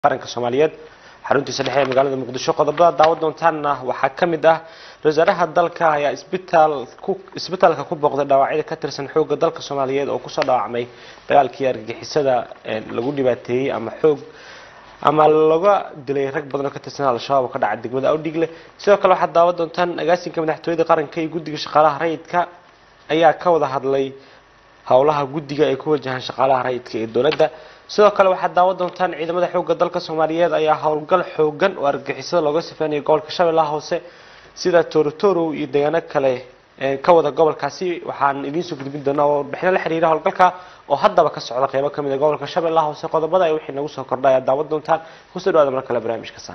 qaranka soomaaliyeed xaruntiisa dhexe ee magaalada muqdisho qodobada daawa doontaanna waxaa ka mid ah wasaaraha dalka ayaa isbitaal ku isbitaalka ku booqday dhaawacyada ka tirsan xoogga dalka soomaaliyeed oo kusoo dhaawacmay dagaalkii argagixisada lagu dhibaateeyey ama xoog ama laga dilay rag badan oo ka tirsan al-shabaab oo ka dhaca degmada awdhigle sidoo kale waxaad daawa doontaan agaasinka madaxtooyada qaranka iyo guddiga shaqaalaha rayidka ayaa ka wada hadlay howlaha guddiga ay ku wajahaan shaqaalaha rayidka ee dowladda sidoo kale waxaad daawa doontaan ciidamada xoogga dalka soomaaliyeed ayaa howlgal xoogan oo argagixisada looga sifeynaya gobolka shabeellaha hoose sida torotoro iyo deegaano kale ka wada gobolkaasi waxaan idiinsoo gudbin doonaa oo warbixino la xiriira howlgalka oo haddaba ka socda qeybo kamid a gobolka shabeellaha hoose qodobada ay wixii nagu soo kordhay aad daawa doontaan kusoo dhawaada mar kale barnaamijka saan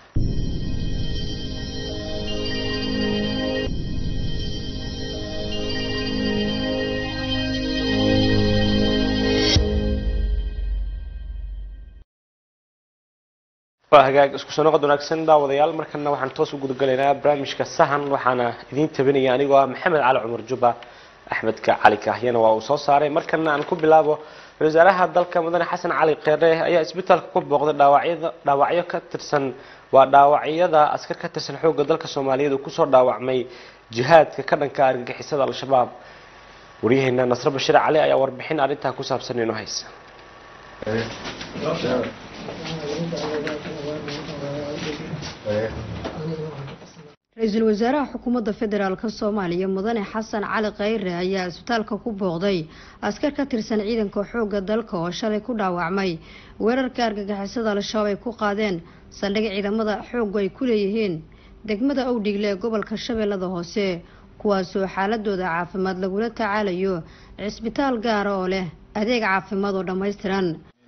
waa hagaag isku soo noqod wanaagsan daawadayaal markana waxaan toos u gudagalaynaa barnaamijka sahan waxaana idiin tabinaya anigoo ah maxamed cali cumar juba axmedka cali kaahyana waa uu soo saaray markana aan ku bilaabo wasaaraha dalka mudane xasan cali kheere ayaa isbitaalka ku booqday dhaawacyada dhaawacyo ka tirsan waa dhaawacyada askar ka tirsan xoogga dalka soomaaliyeed uu kusoo dhaawacmay jihaadka ka dhanka argagixisada al-shabaab waryaheena nasre bashiir cali ayaa warbixin arrintaa ku saabsan inoo haysa ra-iisul wasaaraha xukuumadda federaalk soomaaliya mudane xasan cali khayre ayaa isbitaalka ku booqday askar ka tirsan ciidanka xoogga dalka oo shalay ku dhaawacmay weerarka argagixisada al-shabaab ay ku qaadeen saldhig ciidamada xooggu ay ku leeyihiin degmada owdhigle ee gobolka shabeellada hoose kuwaasoo xaaladooda caafimaad lagula tacaalayo cisbitaal gaara oo leh adeeg caafimaad oo dhammaystiran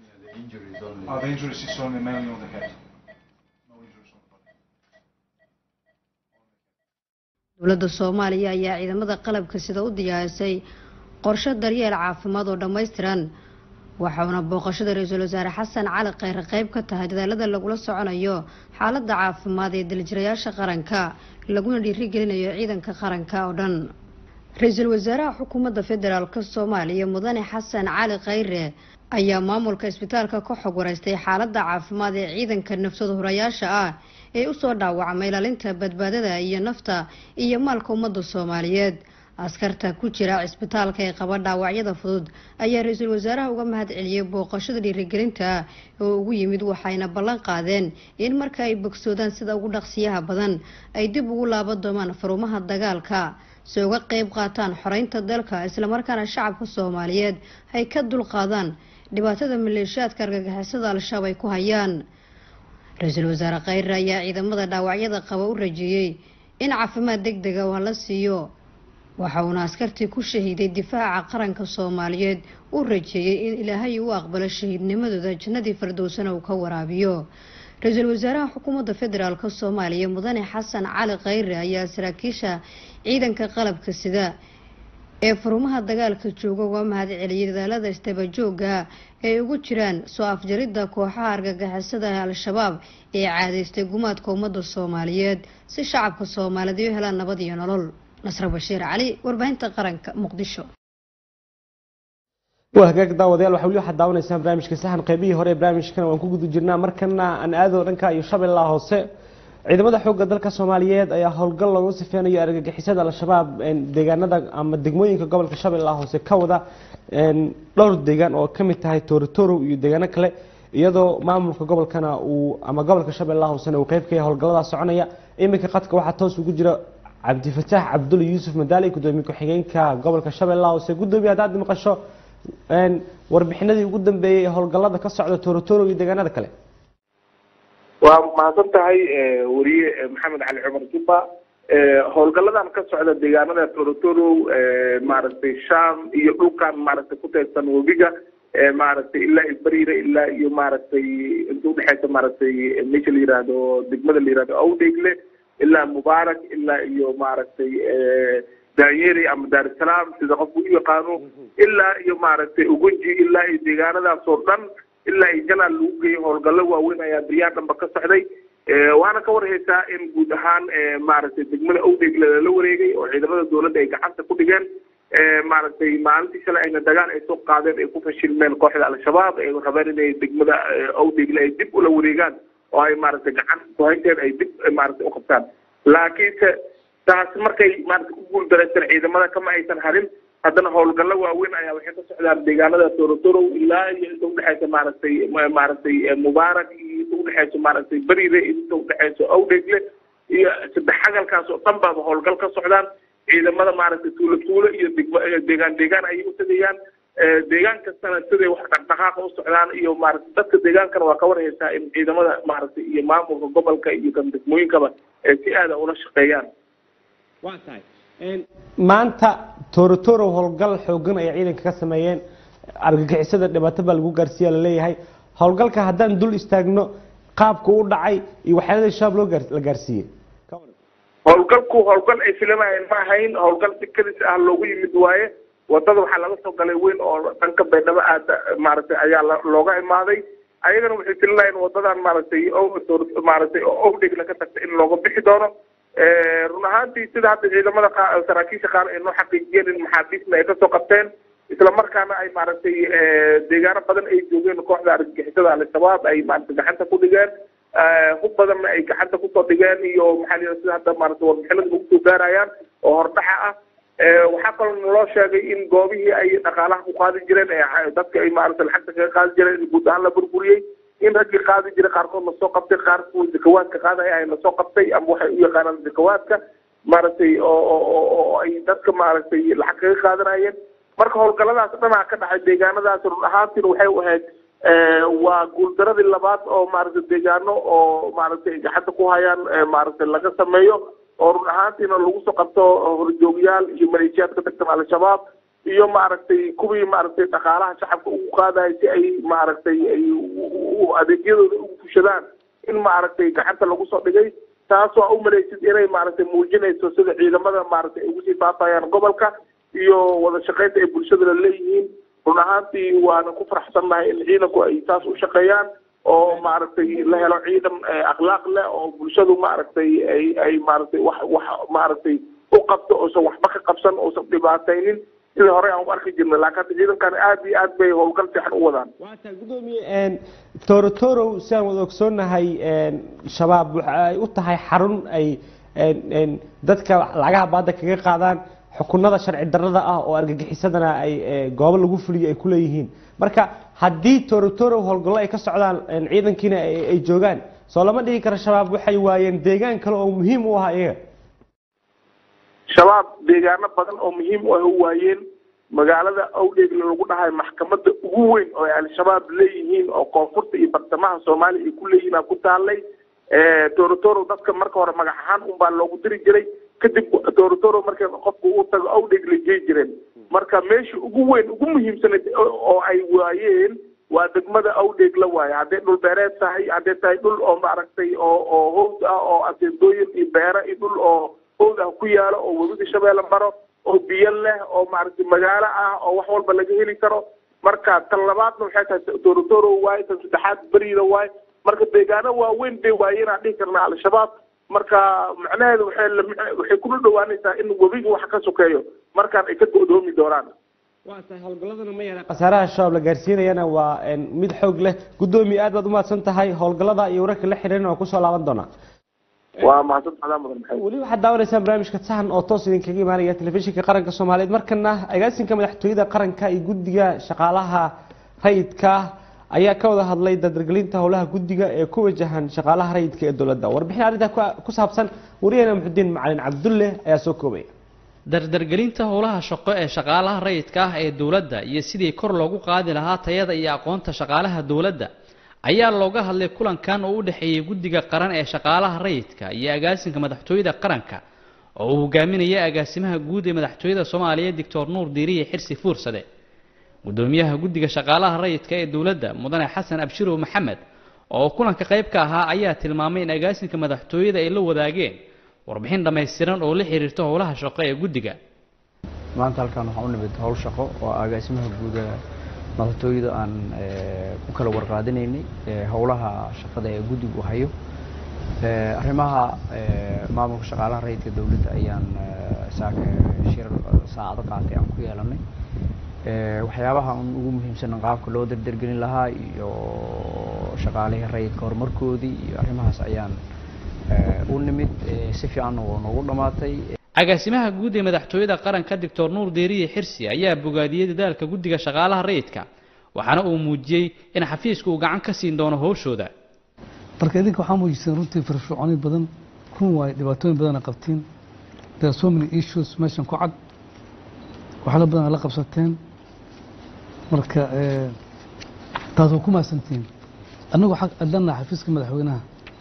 dowladda soomaaliya ayaa ciidamada qalabka sida u diyaarisay qorshe daryeel caafimaad oo dhammaystiran waxauna booqashada ra-iisul wasaare xasan cali kheyre qeyb ka tahay dadaalada lagula soconayo xaaladda caafimaad ee daljirayaasha qaranka laguna dhiirigelinayo ciidanka qaranka oo dhan ra-iisul wasaaraha xukuumadda federaalk soomaaliya mudane xasan cali kheyre ayaa maamulka isbitaalka ka xog wareystay xaaladda caafimaad ee ciidanka nafsada hurayaasha ah ee usoo dhaawacmay ilaalinta badbaadada iyo nafta iyo maalka ummadda soomaaliyeed askarta ku jira cisbitaalka ee qaba dhaawacyada fudud ayaa ra-iisul wasaaraha uga mahad celiyey booqashada dhiirigelinta oo ugu yimid waxayna ballan qaadeen in marka ay bogsoodaan sida ugu dhaqsiyaha badan ay dib ugu laaban doomaan farumaha dagaalka si uga qeyb qaataan xoreynta dalka islamarkaana shacabka soomaaliyeed ay ka dulqaadaan dhibaatada maleeshiyaadka argagixisada al-shabaab ay ku hayaan ra-iisul wasaare kheyre ayaa ciidamada dhaawacyada qaba u rajeeyey in caafimaad deg dega waa la siiyo waxa uuna askartii ku shahiiday difaaca qaranka soomaaliyeed u rajeeyey in ilaahay u aqbalo shahiidnimadooda jannadii fardowsana uu ka waraabiyo ra-iisul wasaaraha xukuumadda federaalk soomaaliya mudane xasan cali kheyre ayaa saraakiisha ciidanka qalabka sida ee farumaha dagaalka jooga uga mahad celiyay dadaalada istabajooga ay ugu jiraan soo afjaridda kooxaha argagixisada ee al-shabaab ee caadaystay gumaadka ummadda soomaaliyeed si shacabka soomaaliyeed u helaan nabad iyo nolol nasre bashiir cali warbaahinta qaranka muqdisho waa hagaag daawadayaal waxaa weli waxaad daawanaysaan barnaamijka sahan qeybihii hore ee barnaamijkana waan ku guda jirnaa markana aan aado dhanka iyo shabeellaha hoose ciidamada xoogga dalka soomaaliyeed ayaa howlgal loogu sifeynayo argagixisada al-shabaab deegaanada ama degmooyinka gobolka shabeellaha hoose ka wada dhowr deegaan oo kamid tahay torotoro iyo deegaano kale iyadoo maamulka gobolkana uu ama gobolka shabeellaha hoosena uu qeyb ka yahay howlgallada soconaya iminka qadka waxaa toos ugu jira cabdifataax cabdulla yuusuf madaali gudoomiye ku-xigeenka gobolka shabeellaha hoose gudoomiye haddaad maqasho warbixinadii ugu dambeeyey ee howlgallada ka socda torotoro iyo deegaanada kale waa mahadsan tahay wariye maxamed cali cumar jubba howlgaladan ka socda deegaanada torotoro maaragtay sham iyo dhulkan maaragtay ku teedsan webiga maaragtay ilaa iyo bariire ilaa iyo maaragtay inta udhexeysa maaragtay meesha la yihahdo degmada la yihahdo awdegle ilaa mubaarak ilaa iyo maaragtay daanyeri ama daarusalaam sida qofku u yaqaano ilaa iyo maaragtay ugunji ilaa iyo deegaanadaas oo dhan ilaa iyo jalaal lagu geeyo howlgallo waaweyn ayaa baryaha dhanba ka socday waana ka warhaysaa in guud ahaan maaragtay degmada owdegle lala wareegay oo ciidamada dowladda ay gacanta ku dhigeen maaragtay maalintii shalay ayna dagaal ay soo qaadeen ay ku fashilmeen kooxda al-shabaab ay rabeen inay degmada owdegle ay dib ula wareegaan oo ay maaragtay gacan kuhaynteed ay dib maaragtay uqabtaan laakiinse taas markay maaragtay ku guuldaraysan ciidamada kama aysan harin haddana howlgallo waaweyn ayaa waxay ka socdaan deegaanada torotoro ilaa iyo inta udhexeysa maaragtay maaragtay mubaarak iyo inta udhexeysa maaragtay berire inta udhexeysa owdegle iyo saddex xagalkaas oo dhan baaba howlgal ka socdaan ciidamada maaragtay tuulo tuulo iyo degma deegaan deegaan ayay u tegayaan deegaan kastana siday wax dhaqdhaqaaqa u socdaan iyo maaragtay dadka deegaankana waa ka warhaysaa in ciidamada maaragtay iyo maamulka gobolka iyo kan degmooyinkaba ee si aada ula shaqeeyaan waa tahay maanta torotoro howlgal xoogan ay ciidanka ka sameeyeen argagixisada dhibaato baa lagu gaarsiiya laleeyahay howlgalka haddaan dul istaagno qaabka u dhacay iyo waxyaalada shabaab loo gaar la gaarsiiyey howlgalku howlgal ay filamayeen ma ahayn howlgal si kadis ah loogu yimid waaye wadada waxaa laga soo galay weyn oo dhanka baydhabo aada maaragtay ayaa looga imaaday ayagana waxay filinayeen wadadan maaragtay maaragtay owdhegla ka tagta in looga bixi doono run ahaantii sida hadda ciidamada saraakiisha qaar ay noo xaqiijiyeen in maxaabiisna ay kasoo qabteen isla markaana ay maaragtay deegaano badan ay joogeen kooxda argagixisada al-shabaab ay maaragtay gacanta ku dhigeen hub badanna ay gacanta kusoo dhigeen iyo maxaa la sida hadda maaragtay warbixinada lagu soo gaarayaan oo hordhaxa ah waxaa kaloo naloo sheegay in goobihii ay dhaqaalaha ku qaadi jireen dadka ay maaragtay lacagta kaga qaadi jireen in guud ahaan la burburiyey in raggii qaadi jiray qaarkood lasoo qabtay qaar kuwa zakawaadka qaadaya ay lasoo qabtay ama waxay u yaqaanaan zakawaadka maaragtay oo oo ay dadka maaragtay lacag kaga qaadanayeen marka howlgalladaas dhanaa ka dhacay deegaanadaas run ahaantiina waxay u ahayd waa guuldaradii labaad oo maaragtay deegaano oo maaragtay gacanta ku hayaan maaragtay laga sameeyo oo run ahaantiina lagu soo qabto horjoogyaal iyo maleeshiyaad ka tagtan al-shabaab iyo maaragtay kuwii maaragtay dhaqaalaha shacabka ugu qaadaya si ay maaragtay ay adeegyadooda ugu fushadaan in maaragtay gacanta lagu soo dhigay taas waa u malaysid inay maaragtay muujinayso sida ciidamada maaragtay ay ugu sii faafayaan gobolka iyo wada shaqaynta ay bulshada la leeyihiin run ahaantii waana ku faraxsannahay in ciidanku ay taas u shaqeeyaan oo maaragtay la helo ciidan akhlaaq leh oo bulshadu maaragtay ay ay maaragtay wax wax maaragtay u qabto oosan waxba ka qabsan oosan dhibaataynin sidii hore aan u arki jirnay laakiin hadda ciidankan aada iyo aad bay howlgal fiican u wadaan waa tahay gudoomiye torotoro si aan wada ogsoonnahay shabaab waxa ay u tahay xarun ay dadka lacagaha baadda kaga qaadaan xukunada sharci darrada ah oo argagixisadana ay goobo lagu fuliyo ay kuleeyihiin marka haddii torotoro howlgallo ay ka socdaan ciidankiina ay joogaan soo lama dhigi karo shabaab waxay waayeen deegaan kale oo muhiim u ahaa iyaga shabaab deegaano badan oo muhiim u ah u waayeen magaalada owdheegle lagu dhahay maxkamadda ugu weyn oo ay al-shabaab leeyihiin oo koonfurta iyo bartamaha soomaaliya ay ku leeyihiin aa ku taallay torotoro dadka marka hore magac ahaan unbaa loogu diri jiray kadib torotoro markay qofku uu tago owdheegle jey jireen marka meesha ugu weyn ugu muhiimsanayd oo ay waayeen waa degmada owdheegle waaye hadday dhul beereed tahay hadday tahay dhul oo maaragtay oo oo howd ah oo aseendooyin iyo beero iyo dhul oo howd ah ku yaalo oo webiga shabeelle maro oo biyo leh oo maaragtay magaalo ah oo wax walba laga heli karo marka tan labaadna waxay tahay torotoro waaye tan saddexaad beriida waaye marka deegaano waaweyn bay waayeen aan dhihi karnaa al-shabaab marka macnaheedu waxay waxay kula dhawaanaysaa in webiga wax ka sokeeyo markaan ay ka go'doomi doonaan waa tahay howlgalladana ma yara khasaaraha shabaab la gaarsiinayana waa mid xoog leh guddoomiye aad baad umahadsan tahay howlgallada iyo wararka la xiriirana waa kusoo laaban doonaa waa mahadsantahay mudan maxamed weli waxaad daawanaysaan barnaamijka sahan oo toos idinkaga imaanaya telefishinka qaranka soomaaliyeed markana agaasinka madaxtooyada qaranka iyo guddiga shaqaalaha rayidka ayaa ka wada hadlay dardargelinta howlaha guddiga ee ku wajahan shaqaalaha rayidka ee dowladda warbixin arrintaa ku saabsan wariyahena muxudiin macalin cabdulle ayaa soo koobaya dardargelinta howlaha shaqo ee shaqaalaha rayidka ah ee dowladda iyo sidii kor loogu qaadi lahaa tayada iyo aqoonta shaqaalaha dowladda ayaa looga hadlay kulankan oo u dhexeeyey guddiga qaran ee shaqaalaha rayidka iyo agaasinka madaxtooyada qaranka oo uu hogaaminaya agaasimaha guud ee madaxtooyada soomaaliya doctor nuur diiriye xirsi fuursade gudoomiyaha guddiga shaqaalaha rayidka ee dowladda mudane xasan abshirow maxamed oo kulanka qayb ka ahaa ayaa tilmaamay in agaasinka madaxtooyada ay la wadaageen warbixin dhammaystiran oo la xiriirta howlaha shaqo ee guddiga maanta halkan waxaan u nimid howl shaqo oo agaasimaha guuda madaxtooyada aan ku kala warqaadinaynay howlaha shaqada ee guddigu hayo arrimaha maamulka shaqaalaha rayidka dowladda ayaan saaka shir saacado qaatay aan ku yeelanay waxyaabaha un ugu muhiimsan qaabka loo dardargelin lahaa iyo shaqaalihii rayidka horumarkoodii iyo arrimahaas ayaan u nimid si fiicanna waa noogu dhammaatay agaasimaha guud ee madaxtooyada qaranka doctor nuur deeriye xirsi ayaa bogaadiyey dadaalka guddiga shaqaalaha rayidka waxaana uu muujiyey in xafiiska uu gacan ka siin doono howshooda marka idinka waxaa muujiseen runtii firfircooni badan run waayo dhibaatooyin badana qabtiin there are so many issues meeshan ku cad waxyaalo badan aad la qabsateen marka taas waa ku mahadsantihiin annagu xaq adlanaa xafiiska madaxweynaha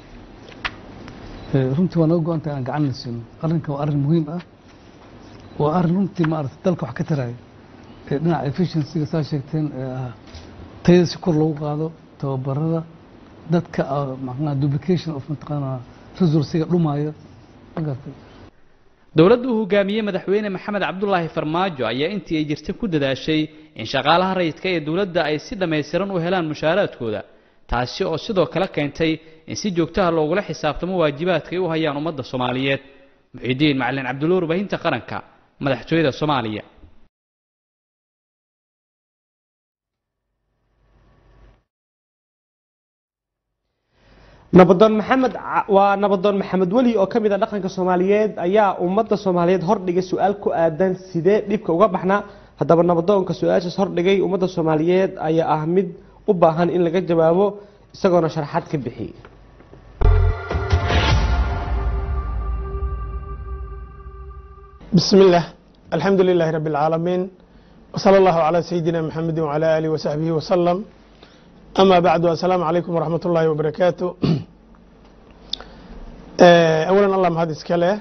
runtii waa naga go-an tahay aan gacanna siino arrinkan waa arrin muhiim ah waa arrin runtii maarata dalka wax ka taraayo dhinaca efficiencyga saa sheegteen tayada si kor loogu qaado tababarada dadka macnaha duplication of mataqaanaa resourciga dhumaayo ma gartay dowladda uu hogaamiyey madaxweyne maxamed cabdulaahi farmaajo ayaa intii ay jirtay ku dadaashay in shaqaalaha rayidka ee dowladda ay si dhammaystiran u helaan mushaaraadkooda taasi oo sidoo kale keentay in si joogtaha loogula xisaabtamo waajibaadka ay u hayaan ummadda soomaaliyeed muxiidiin macalin cabdulla warbaahinta qaranka madaxtooyada soomaaliya nabadoon maxamed waa nabadoon maxamed weli oo ka mid a dhaqanka soomaaliyeed ayaa ummadda soomaaliyeed hordhigay su-aal ku aadan sidee dhibka uga baxnaa haddaba nabadoonka su-aashaas hordhigay ummadda soomaaliyeed ayaa ah mid u baahan in laga jawaabo isagoona sharaxaad ka bixiyey بسم الله الحمد لله رب العالمين وصلى الله على سيدنا محمد وعلى آله وصحبه وسلم أما بعد السلام عليكم ورحمة الله وبركاته أولا الله مهد إسكاله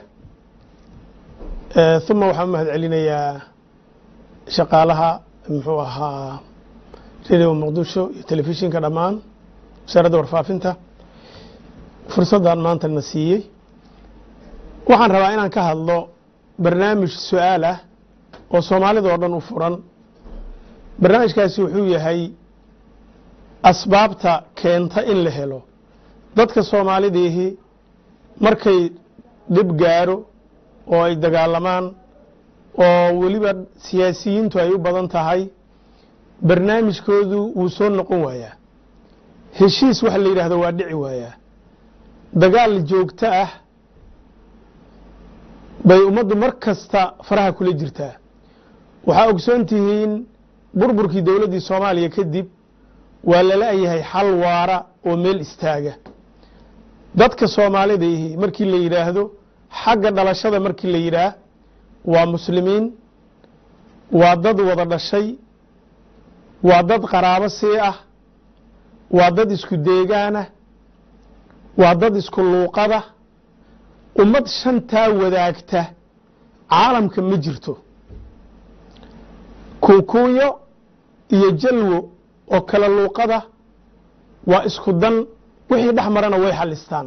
ثم وحمد علينا يا شقالها محوها راديو مقدشو تلفزيون كدمان وسارة ورفافنتا فرصة maanta na siiyey waxaan rabaa inaan ka hadlo barnaamij su-aal ah oo soomaalida oo dhan u furan barnaamijkaasi wuxuu yahay asbaabta keenta in la helo dadka soomaalidiihi markay dhib gaaro oo ay dagaalamaan oo weliba siyaasiyiintu ay u badan tahay barnaamijkoodu wuu soo noqon waayaa heshiis waxa la yidhahdo waa dhici waayaa dagaal joogto ah bay ummaddu mar kasta faraha kula jirtaa waxaa ogsoon tihiin burburkii dowladdii soomaaliya kadib waa lala-yahay xal waara oo meel istaaga dadka soomaalidaihi markii la yidhaahdo xagga dhalashada markii la yidhaah waa muslimiin waa dad wada dhashay waa dad qaraabo sii ah waa dad isku deegaanah waa dad isku luuqada ummad shantaa wadaagta caalamka ma jirto kuukuunyo iyo jalwo oo kala luuqada waa isku dan wixii dhex marana way xalistaan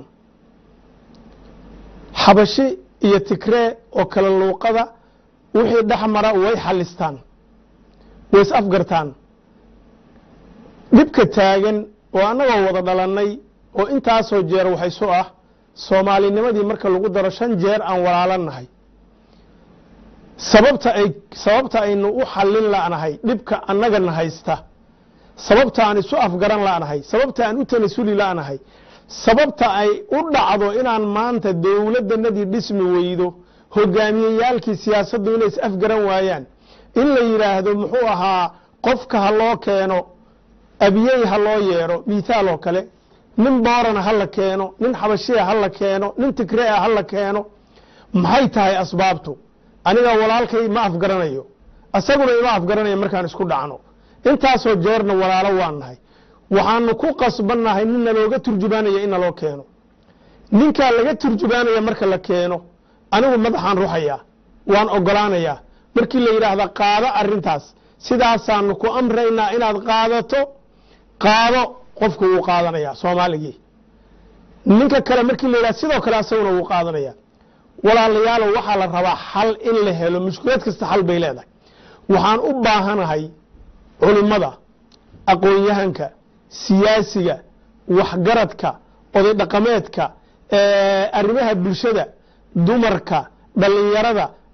xabashi iyo tigree oo kala luuqada wixii dhex mara way xalistaan way is afgartaan dhibka taagan oo annagoo wada dhalannay oo intaasoo jeer waxaysu ah soomaalinimadii marka lagu daro shan jeer aan walaalanahay sababta ay sababta aynu u xallin la'nahay dhibka annagana haysta sababta aan isu afgaran la'nahay sababta aan u tanasuli la'nahay sababta ay u dhacdo inaan maanta dowladdanadii dhismi weydo hogaamiyeyaalkii siyaasaddu inay is afgaran waayaan in la yidhaahdo muxuu ahaa qofka ha loo keeno abiyey ha loo yeedho mithaal oo kale nin boorana ha la keeno nin xabashiya ha la keeno nin tigrea ha la keeno maxay tahay asbaabtu aniga walaalkay ma afgaranayo isaguna ima afgaranayo markaan isku dhacno intaasoo jeerna walaalo waan nahay waxaanu ku qasbannahay nin nalooga turjubaanaya in naloo keeno ninkaa laga turjubaanaya marka la keeno anigu madaxaan ruxayaa waan ogolaanayaa markii la yidhaahda qaado arintaas sidaasaanu ku amraynaa inaad qaadato qaado qofku wuu qaadanayaa soomaaligii ninka kale markii la yidhahda sidoo kale asaguna wuu qaadanaya walaalayaalo waxaa la rabaa xal in la helo mushkilad kasta xal bay leedahay waxaan u baahanahay culimmada aqoon-yahanka siyaasiga waxgaradka oday dhaqameedka arrimaha bulshada dumarka dhallinyarada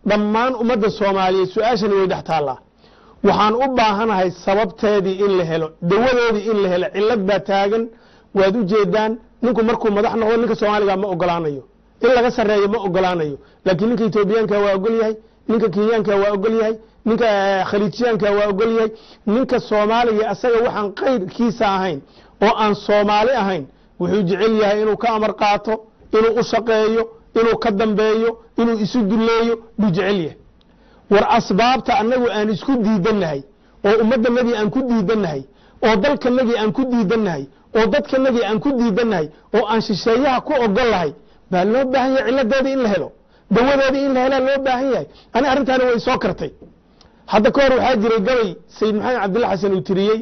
dhammaan ummadda soomaaliyeed su-aashani way dhex taallaa waxaan u baahanahay sababteedii in la helo dawadeedii in la helo cillad baa taagan waad u jeedaan ninku markuu madax noqdo ninka soomaaliga ma ogolaanayo in laga sarreeyo ma ogolaanayo laakiin ninka etoobiyaanka waa ogol yahay ninka kenyaanka waa ogol yahay ninka khaliijiyaanka waa ogol yahay ninka soomaaliga asaga waxaan qayrkiisa ahayn oo aan soomaali ahayn wuxuu jecel yahay inuu ka amar qaato inuu u shaqeeyo inuu ka dambeeyo inuu isu duleeyo buu jecel yahay war asbaabta annagu aan isku diidannahay oo ummaddanagii aan ku diidannahay oo dalkanagii aan ku diidannahay oo dadkanagii aan ku diidannahay oo aan shisheeyaha ku ogol lahay baa loo baahan yahay cilladeedii in la helo dawadeedii in la helaa loo baahan yahay ani arrintaani way soo kartay hadda ka hor waxaa jiray gabay sayid maxamed cabdilla xasan uu tiriyey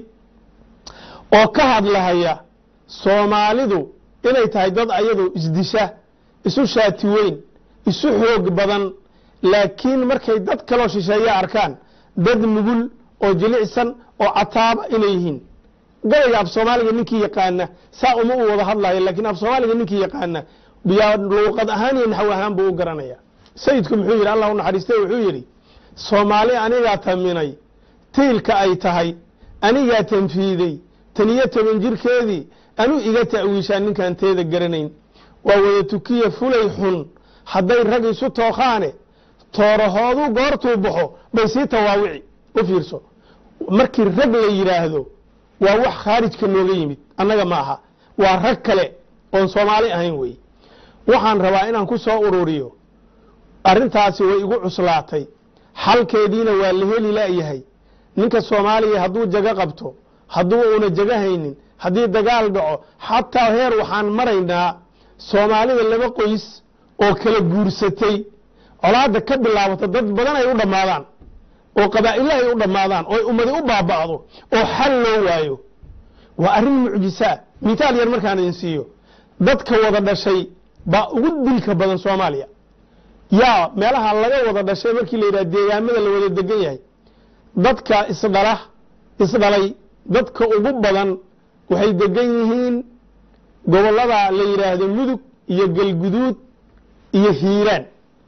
oo ka hadlahaya soomaalidu inay tahay dad ayadu isdisha isu shaati weyn isu xoog badan laakiin markay dad kaloo shisheeya arkaan dad nugul oo jilicsan oo cataaba inay yihiin gabayga af soomaaliga ninkii yaqaana saa uma u wada hadlayo laakiin af soomaaliga ninkii yaqaana yaa luuqad ahaan iyo naxw ahaan buu u garanaya sayidku muxuu yidhi allah u naxariistay wuxuu yidhi soomaali anigaa taminay tiilka ay tahay anigaa tanfiiday tan iyo toban jirkeedii anuu iga ta'wiishaa ninkaan teeda garanayn waa wada tukiya fulay xun hadday rag isu tookhaane toorahoodu goortuu baxo bay sii tawaawici u fiirso markii rag la yidhaahdo waa wax khaarijka nooga yimid annaga ma aha waa rag kale oon soomaali ahayn wey waxaan rabaa inaan ku soo ururiyo arrintaasi way igu cuslaatay xalkeediina waa la heli la'yahay ninka soomaaliya hadduu jago qabto hadduu uuna jago haynin haddii dagaal dhaco xataa heer waxaan maraynaa soomaalida laba qoys oo kala guursatay colaadda ka bilaabata dad badan ay u dhammaadaan oo qabaa'ilo ay u dhammaadaan oo ummadi u baaba'do oo xal loo waayo waa arrin mucjisaa mitaal yar markaan idin siiyo dadka wada dhashay baa ugu dilka badan soomaaliya yaa meelaha laga wada dhashay markii la yidhaha deegaamada la wada degan yahay dadka isdhala isdhalay dadka ugu badan waxay degan yihiin gobollada la yidhaahdo mudug iyo galguduud iyo hiiraan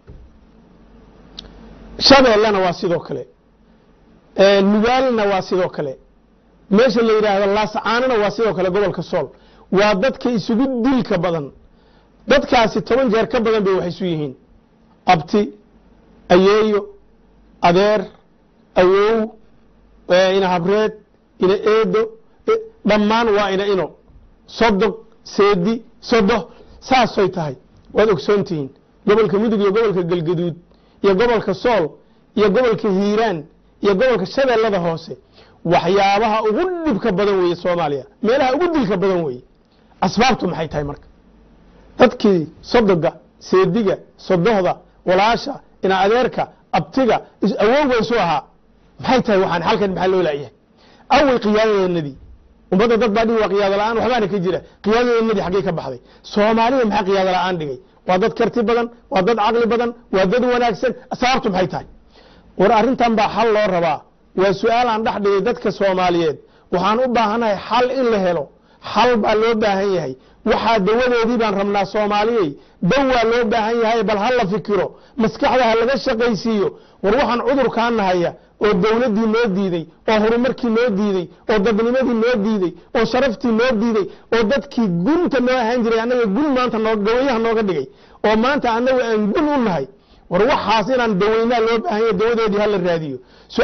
shabeellena waa sidoo kale nugaalna waa sidoo kale meesha la yidhaahdo laascaanana waa sidoo kale gobolka sool waa dadka isugu dilka badan dadkaasi toban jeer ka badan bay wax isu yihiin abti ayeeyo adeer awow ina habreed ina eedo dhammaan waa ina ino sodog seedi sodo saasay tahay waad ogsoontihiin gobolka mudug iyo gobolka galgaduud iyo gobolka sool iyo gobolka hiiraan iyo gobolka shabeellada hoose waxyaabaha ugu dhibka badan weeye soomaaliya meelaha ugu dilka badan weeye asbaabtu maxay tahay marka dadkii sodoga seediga sodohda walaasha ina adeerka abtiga awowga isu ahaa maxay tahay waxaan halkan maxaa loo laayahay awey qiyaadadeennadii ummadda dad baa dhigi waa qiyaado la-aan waxbaana ka jira qiyaadadeennadii xaggey ka baxday soomaalida maxaa qiyaado la-aan dhigay waa dad karti badan waa dad caqli badan waa dad wanaagsan sababtu maxay tahay war arrintan baa xal loo rabaa waa su-aal aan dhex dhigay dadka soomaaliyeed waxaan u baahanahay xal in la helo xal baa loo baahan yahay waxaa dawadeedii baan rabnaa soomaaliyey dawaa loo baahan yahay bal ha la fikiro maskaxda ha laga shaqaysiiyo war waxaan cudurkaa nahaya oo dawladdii noo diiday oo horumarkii noo diiday oo dadnimadii noo diiday oo sharaftii noo diiday oo dadkii gunta noo ahaan jiray annaga gun maanta noo gawayaha nooga dhigay oo maanta annagu aan gun u nahay war waxaas inaan dawaynaa loo baahan yahay dawadeedii ha la raadiyo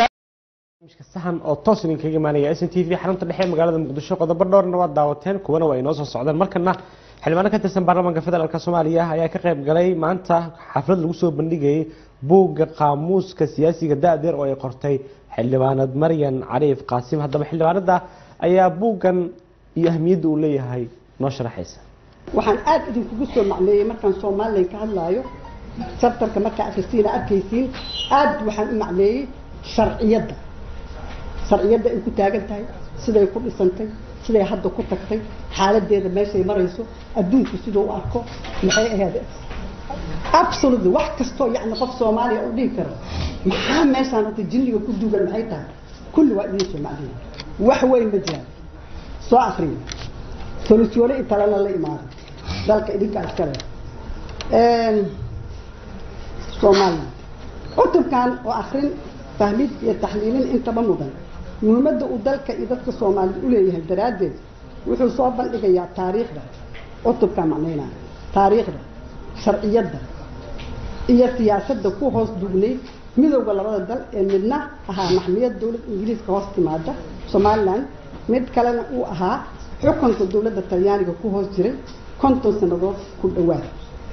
sahan oo toos idinkaga imaanaya s n t v xarunta dhexe magaalada muqdisho qodobo dhowrna waad daawateen kuwana waa inoo soo socdeen markana xildhibaano ka tirsan baarlamaanka federaalk soomaaliya ayaa ka qayb galay maanta xaflad lagu soo bandhigayay buugga qaamuuska siyaasiga da-deer oo ay qortay xildhibaanad maryan cariif qaasim haddaba xildhibaanada ayaa buuggan iyo ahmiyadda uu leeyahay noo sharaxaysa waxaan aada idinkugu soo macneeyey markaan somalilan ka hadlaayo sabtarka markaa akrisiina arkaysiin aada waxaan u macneeyey sharciyadda sharciyadda ay ku taagan tahay siday ku dhisantay siday hadda ku tagtay xaaladeeda meeshay marayso adduunku siduu u arko maxay ahayd absolutely wax kastoo yacni qof soomaaliya u dhihi karo maxaa meeshaan hadda jinniga ku duugan maxay tahay kulli waa idiin soo macneeyey wax weyn ma jiraan soo akriyo solusyone intalana la imaado dalka idinkaa iskale soomaaliya cutubkan oo akrin fahmid iyo taxliilin intaba mudan muhiimadda uu dalka iyo dadka soomaaliyed u leeyahay daraaddeed wuxuu soo bandhigayaa taariikhda cutubkaa macnaynaa taariikhda sharciyadda iyo siyaasadda ku hoos dugnay midowda labada dal ee midna ahaa maxmiyad dowlad ingiriiska hoos timaada somalilan mid kalena uu ahaa xukunka dowladda talyaaniga ku hoos jiray konton sannadood ku dhawaad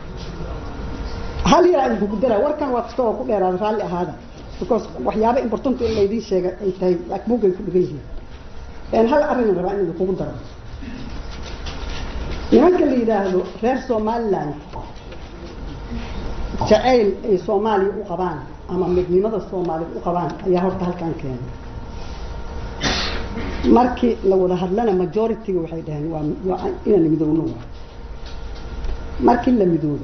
hal yaraa idinku dara warkan waa kasta oo ku dheeraada raalli ahaada because waxyaaba important in laydiin sheega ay tahay laakiin buugay ku dhigan yihiin hal arrin rabaa in idinkugu daro nimanka la yidhaahdo reer somaliland jacayl ay soomaaliya u qabaan ama midnimada soomaaliyed u qabaan ayaa horta halkan keenay markii la wada hadlana majority-ga waxay dhaheen waa waa inaan midoowno waa markii la midoobay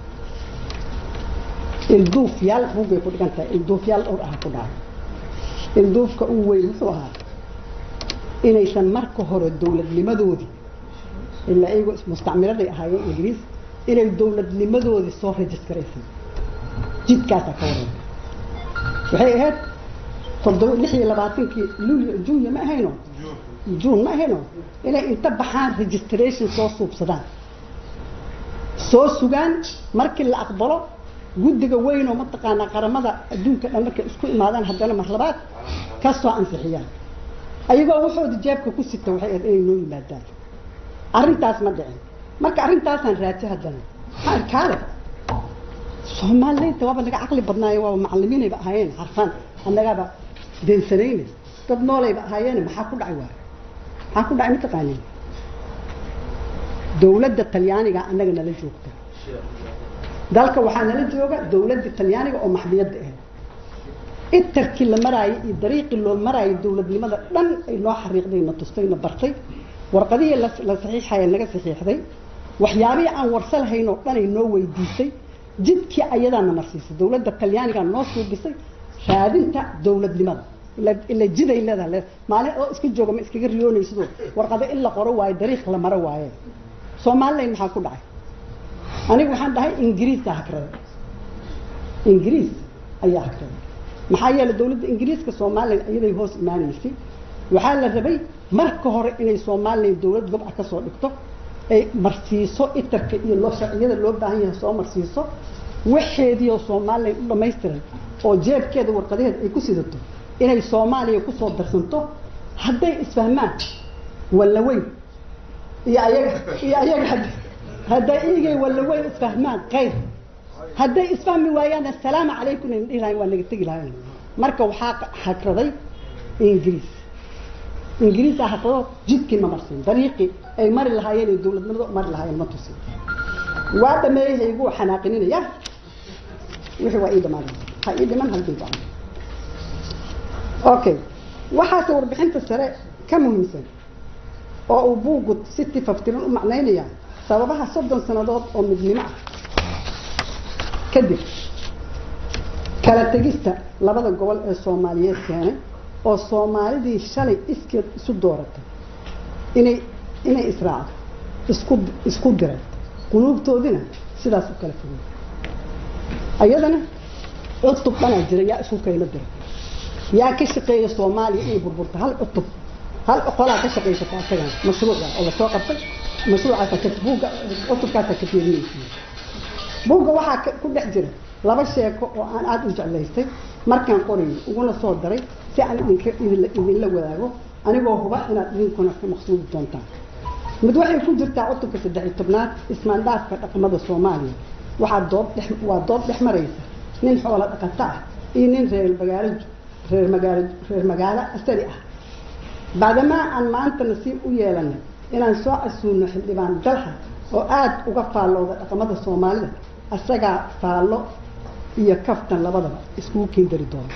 ilduufyaal buugay ku dhigan tahay ilduufyaal dhowr ah ku dhacay ilduufka uu weyn wuxuu ahaa inaysan marka hore dowladnimadoodii ilaa iyago mustacmiraday ahaayeen ingiriis inay dowladnimadoodii soo registraysan jidkaasaa ka wareegay waxay ahayd toddoba lix iyo labaatankii luulyo junya ma ahayno juun ma ahayno inay inta baxaan registration soo suubsadaan soo sugaan markii la aqbalo guddiga weyn oo mataqaanaa qaramada adduunka dhan markay isku imaadaan haddana mar labaad ka soo ansixiyaan ayagoo waxooda jeebka ku sita waxay ahayd inay noo yimaadaan arrintaas ma dhicin marka arrintaasaan raaji haddana maxaa kaale soomaaliyeynta waaba naga caqli badnaaye waaba macalimiinayba ahaayeen xarfaan annagaaba deensanayne dad noolayba ahaayeene maxaa ku dhacay waay maxaa ku dhacay mataqaanin dowladda talyaaniga annaga nala joogta dalka waxaa nala jooga dowladda talyaaniga oo maxmiyadda ahayd itarkii la maraayay iyo dariiqii loo maraayay dowladnimada dhan ay noo xariiqday na tustay na bartay warqadihii la la saxiixaya naga saxiixday waxyaabihii aan warsa lahayn oo dhan ay noo weydiisay jidkii ayadaana marsiisay dowladda talyaanigaa noo suubisay raadinta dowladnimada ila jiday leedahay maalin oo iska jooga ma iskaga riyoonaysidoo warqado in la qoro waayo dariiq la maro waaye soomaaliland maxaa ku dhacay anigu waxaan dhahay ingiriiska hakraday ingiriis ayaa hakraday maxaa yeelay dowladda ingiriiska somalilan iyaday hoos imaanaysay waxaa la rabay marka hore inay somalilan dowlad gob ah kasoo dhigto ay marsiiso itarka iyo loo sharciyada loo baahan yahay soo marsiiso waxeediioo somalilan u dhamaystiran oo jeebkeeda warqadaheeda ay ku sidato inay soomaaliya kusoo darsanto hadday isfahmaan wallaweyn iyo ayaga iyo ayaga hadday iyagay wallaweyn isfahmaan qayr hadday isfahmi waayaan assalaamu calaykum aynu dhihi lahayn waa naga tegi lahayn marka waxaa hakraday ingiriis ingiriisa hakrado jidkii ma marsin dariiqii ay mari lahaayeen ay dowladnimada mari lahaayeen ma tusin waa dhameeyey hayguu xanaaqininaya wixii waa ii dhamaaday ha ii dhiman halkii gacan okay waxaase warbixinta sare ka muhiimsan oo uu buugu si tifaftiran u macnaynaya sababaha soddon sannadood oo midnimo ah kadib kala tegista labada gobol ee soomaaliyeed keenay oo soomaalidii shalay iskeed isu dooratay inay inay israacdo isku isku diray quluubtoodina sidaas u kala fogay ayadana cutub dhanaa jira yaa isku kaylo diray yaa ka shaqeeya soomaaliya inay burburto hal cutub hal qolaa ka shaqaysata asagan mashruuca oo lasoo qabtay mashruucaasa ka buugga cutubkaasa ka fiirinaysa buugga waxaa ku dhex jira laba sheeko oo aan aada u jeclaystay markaan qorayo uguna soo daray si aan idinka idinla wadaago anigoo huba inaad idinkuna ka maqsuudi doontaan mid waxay ku jirtaa cutubka saddex iyo tobnaad ismaandhaafka dhaqamada soomaaliya waxaa dood dhex waa dood dhex maraysa nin xoolo dhaqato ah iyo nin reer magaalo reer magaalo reer magaalo asari ah bacdamaa aan maanta nasiib u yeelanay inaan soo casuulno xildhibaan dalxa oo aada uga faallooda dhaqamada soomaalida isagaa faallo iyo kaftan labadaba iskugu keendari doono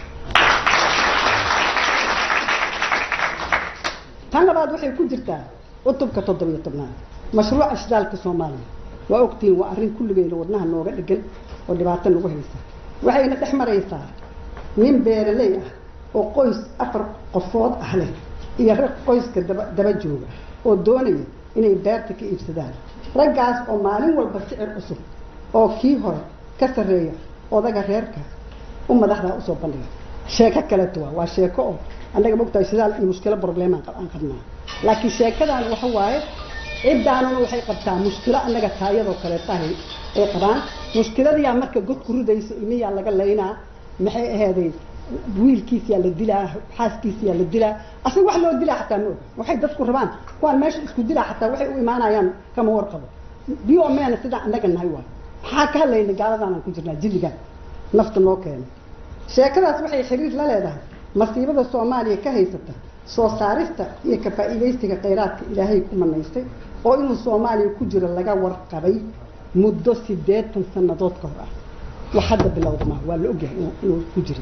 tan labaad waxay ku jirtaa cutubka toddobiyo tobnaad mashruuca shidaalka soomaaliya waa ogtihiin waa arrin kulligeyna wadnaha nooga dhegan oo dhibaato nagu haysa waxayna dhex maraysaa nin beeraley ah oo qoys afar qofood ah leh iyo rag qoyska daba daba jooga oo doonaya inay beerta ka iibsadaan raggaas oo maalin walba sicir cusub oo kii hore ka sarreeya odaga reerka u madaxda usoo bandhiga sheeko kaleeto waa waa sheeko oo annaga mogtahay sidaal iyo mushkilo problemaan aan qabnaa laakiin sheekadan waxa waaye ciddaanuna waxay qabtaa mushkilo annaga taayadoo kaleetahay ay qabaan mushkiladiyaa marka god ku ridaysa ilmiyaa laga laynaa maxay aheeday wiilkiisiyaa la dilaa xaaskiisiyaa la dilaa asaga wax loo dilaa xataa ma og waxay dadku rabaan kuwaan meesha isku dilaa xataa waxay u imaanayaan kama warqabo bio meena sidaa annaga nahay waay maxaa ka hadlayna gaaladaanaan ku jirnaa jilligan nafta noo keena sheekadaas waxay xiriir la leedahay masiibada soomaaliya ka haysata soo saarista iyo ka faa'iidaysiga khayraadka ilaahay ku manaystay oo inuu soomaaliya ku jiro laga warqabay muddo siddeetan sannadood ka hor ah wax hadda bilowda maaha waa la ogyahay inuu inuu ku jiro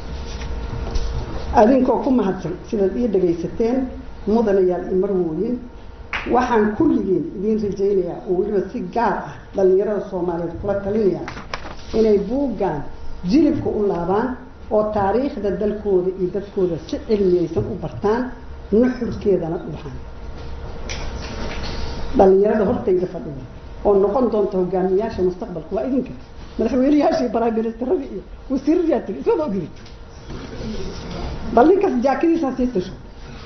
adinkoo ku mahadsan sidaad ii dhagaysateen mudanayaal iyo marwooyin waxaan kulligiin idiin rajaynayaa oo weliba si gaar ah dhallinyarada soomaaliyeed kula talinayaa inay buuggan jilibka u laabaan oo taariikhda dalkooda iyo dadkooda si cilmiyaysan u bartaan nuxurkeedana dhuuxaan dhallinyarada hortayda fadhida oo noqon doonta hogaamiyaasha mustaqbalka waa idinka madaxweyneyaashii prime ministeradii iyo wasiiradiyaa tiri ismada ogiri bal ninkaas jaakadiisaa sii tasho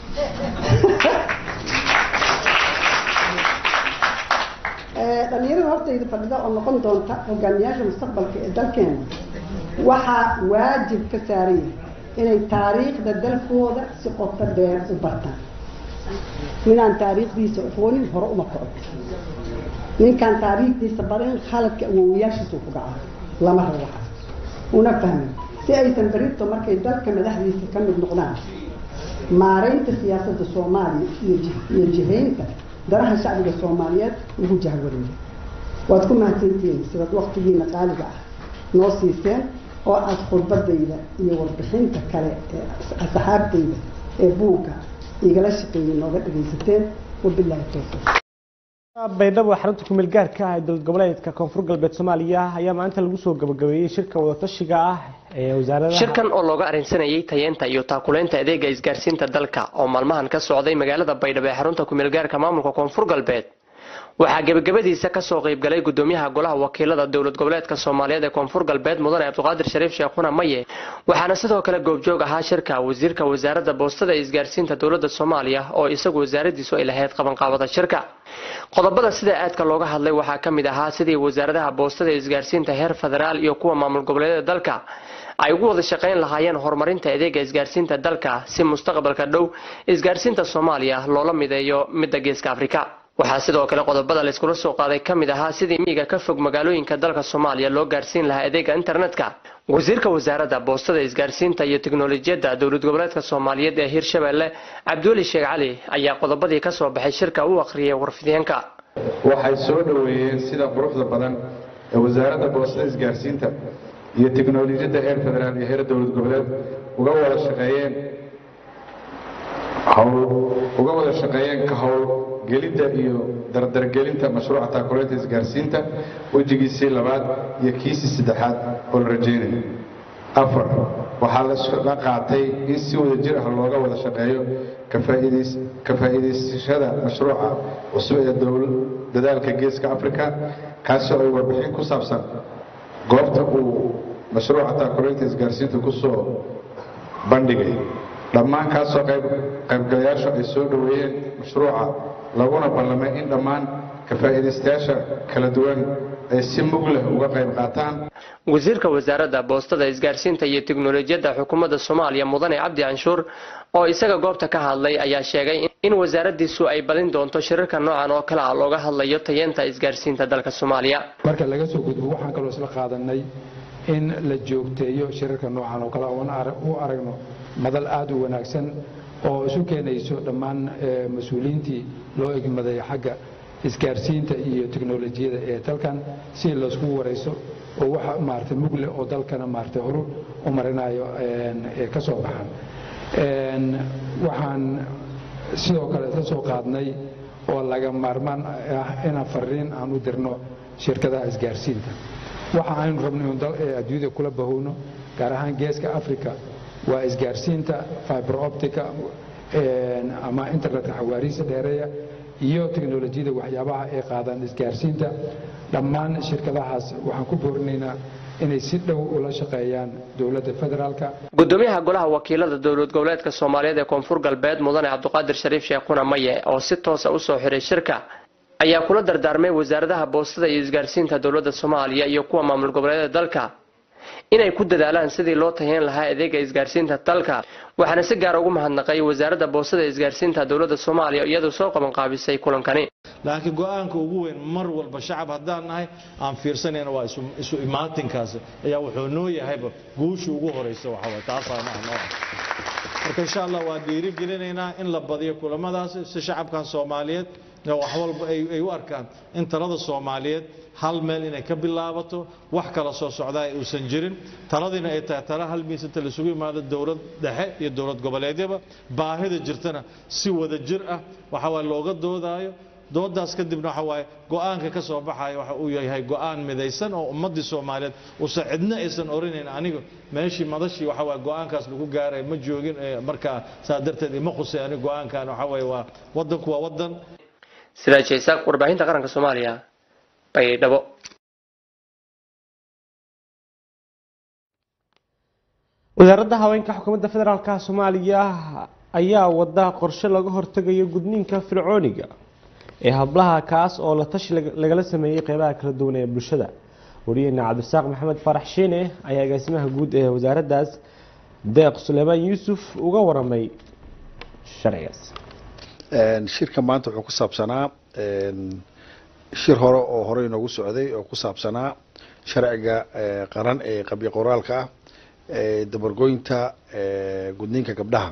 dhalinyarada hortayda fadhida oo noqon doonta hogaamiyaasha mustaqbalka ee dalkeena waxaa waajib ka saaran yahay inay taariikhda dalkooda si qoto dheer u bartaan ninaan taariikhdiisa aqoonin hore uma kaco ninkaan taariikhdiisa barin khaladka awowayaashiisu ku dhaca lama rabo waxaas una fahmin si aysan berito markay dalka madaxdiisa ka mid noqdaan maaraynta siyaasadda soomaaliya iyo jihaynta daraha shacbiga soomaaliyeed ugu jahwareeya waad ku mahadsantihiin sidaad waktigiina qaaliga ah noo siiseen oo aada khudbadayda iyo warbixinta kale ee asxaabtayda ee buugga igala shaqeeyey nooga dhagaysateen wabilaahi towfiiq baydhabo xarunta kumeel gaarka ah ee dowlad goboleedka koonfur galbeed soomaaliya ayaa maanta lagu soo gabagabeeyey shirka wadatashiga ah ee wasaaradaha shirkan oo looga arrinsanayay tayeenta iyo taakuleynta adeega isgaarsiinta dalka oo maalmahan ka socday magaalada baydhabo ee xarunta kumeel gaarka maamulka koonfur galbeed waxaa gebagabadiisa kasoo qaybgalay gudoomiyaha golaha wakiilada dowlad goboleedka soomaaliyeed ee koonfur galbeed mudane cabdiqaadir shariif sheekhuna maye waxaana sidoo kale goobjoog ahaa shirka wasiirka wasaaradda boostada ee isgaarsiinta dowladda soomaaliya oo isagu wasaaradiisu ay lahayd qabanqaabada shirka qodobada sida aadka looga hadlay waxaa ka mid ahaa sidii wasaaradaha boostada ee isgaarsiinta heer federaal iyo kuwa maamul goboleedyada dalka ay ugu wada shaqayn lahaayeen horumarinta adeega isgaarsiinta dalka si mustaqbalka dhow isgaarsiinta soomaaliya loola mideeyo midda geeska afrika waxaa sidoo kale qodobada layskula soo qaaday ka mid ahaa sidii miyiga ka fog magaalooyinka dalka soomaaliya loo gaarsiin lahaa adeega internetka wasiirka wasaaradda boostada isgaarsiinta iyo teknolojiyadda dowlad goboleedka soomaaliyeed ee hirshabelle cabdiweli sheekh cali ayaa qodobadii ka soo baxay shirka u akhriyay warfideenka waxay soo dhoweeyeen sida quruxda badan ee wasaaradda boostada isgaarsiinta iyo teknolojiyadda heer federaal iyo heer dowlad goboleed uga wada shaqeeyeen uga wada shaqeeyeen ka howlgelidda iyo dardargelinta mashruuca taakuleynta isgaarsiinta wejigiisii labaad iyo kiisii saddexaad oo la rajaynayo afar waxaa la qaatay in si wada jir ah looga wada shaqeeyo ka faa'iidaysashada mashruuca cusub ee dadaalka geeska africa kaasoo ay warbixin ku saabsan goobta uu mashruuca taakuleynta isgaarsiinta ku soo bandhigay dhammaan kaasoo qaybgalayaashu ay soo dhoweeyeen mashruuca laguna ballamay in dhammaan ka faa'iidaystayaasha kala duwan ay si mug leh uga qayb qaataan wasiirka wasaaradda boostada isgaarsiinta iyo teknolojiyadda xukuumadda soomaaliya mudane cabdi canshuur oo isaga goobta ka hadlay ayaa sheegay in wasaaraddiisu ay badin doonto shirarka noocan oo kale ah looga hadlayo tayeenta isgaarsiinta dalka soomaaliya marka laga soo gudbo waxaan kaloo isla qaadanay in la joogteeyo shirarka noocan oo kale oon u aragno madal aada u wanaagsan oo isu keenayso dhammaan mas-uuliyiintii loo egmaday xagga isgaarsiinta iyo teknolojiyada ee dalkan si laysku warayso oo waxa maaragtay mugle oo dalkana maaragtay horu u marinayo ee ka soo baxaan waxaan sidoo kale isla soo qaadnay oo laga maarmaan ah inaan fariin aan u dirno shirkadaha isgaarsiinta waxa aynu rabno inu adduunyada kula bahowno gaar ahaan geeska africa waa isgaarsiinta fiber optica ama internetka xawaariisa dheereeya iyo teknolojiyada waxyaabaha ay qaadaan isgaarsiinta dhammaan shirkadahaas waxaan ku boorinaynaa inay si dhow ula shaqeeyaan dowladda federaalka gudoomiyaha golaha wakiilada dowlad goboleedka soomaaliyeed ee koonfur galbeed mudane cabdiqaadir shariif sheekhuna maye oo si toosa usoo xiray shirka ayaa kula dardaarmay wasaaradaha boostada iyo isgaarsiinta dowladda soomaaliya iyo kuwa maamul goboleedyada dalka inay ku dadaalaan sidii loo tahiyan lahaa adeega isgaarsiinta dalka waxaana si gaara ugu mahadnaqay wasaaradda boostada ee isgaarsiinta dowladda soomaaliya iyadoo soo qabanqaabisay kulankani laakiin go-aanka ugu weyn mar walba shacab haddaan nahay aan fiirsanayna waa isu imaatinkaas ayaa wuxuu noo yahayba guusha ugu horeysa waxaway taasaa maaha noo ah marka insha allah waa dhiirigelinaynaa in la badiyo kulamadaas si shacabkan soomaaliyeed wax walba ay u arkaan in talada soomaaliyeed hal meel inay ka bilaabato wax kala soo socdaa uusan jirin taladiina ay tahay tala hal miis inta laisugu yimaado dowlad dhexe iyo dowlad goboleedyaba baahida jirtana si wada jir ah waxa waye looga doodaayo doodaas kadibna waxa waaye go-aanka ka soo baxaya waxa uu yahay go-aan midaysan oo ummaddii soomaaliyeed uusan cidna aysan orinayn aniga meeshii madashii waxa waaye go-aankaas lagu gaaray ma joogin markaa saa darteed ima khusay aniga go-aankan waxa waaye waa waddanku waa waddan sidaa jaysaaq warbaahinta qaranka soomaaliya baydhabo wasaaradda haweenka xukuumadda federaalka soomaaliya ayaa wada qorshe laga hortegayo gudniinka fircooniga ee hablaha kaas oo la tashi lagala sameeyey qeybaha kala duwan ee bulshada wariyeena cabdisaaq maxamed farax shiine ayaa agaasimaha guud ee wasaaraddaas deeq suleymaan yuusuf uga waramay sharcigaas shirka maanta wuxuu ku saabsanaa shir hore oo hore inoogu socday oo ku saabsanaa sharciga qaran ee qabyo qoraalka ah ee dabargoynta gudniinka gabdhaha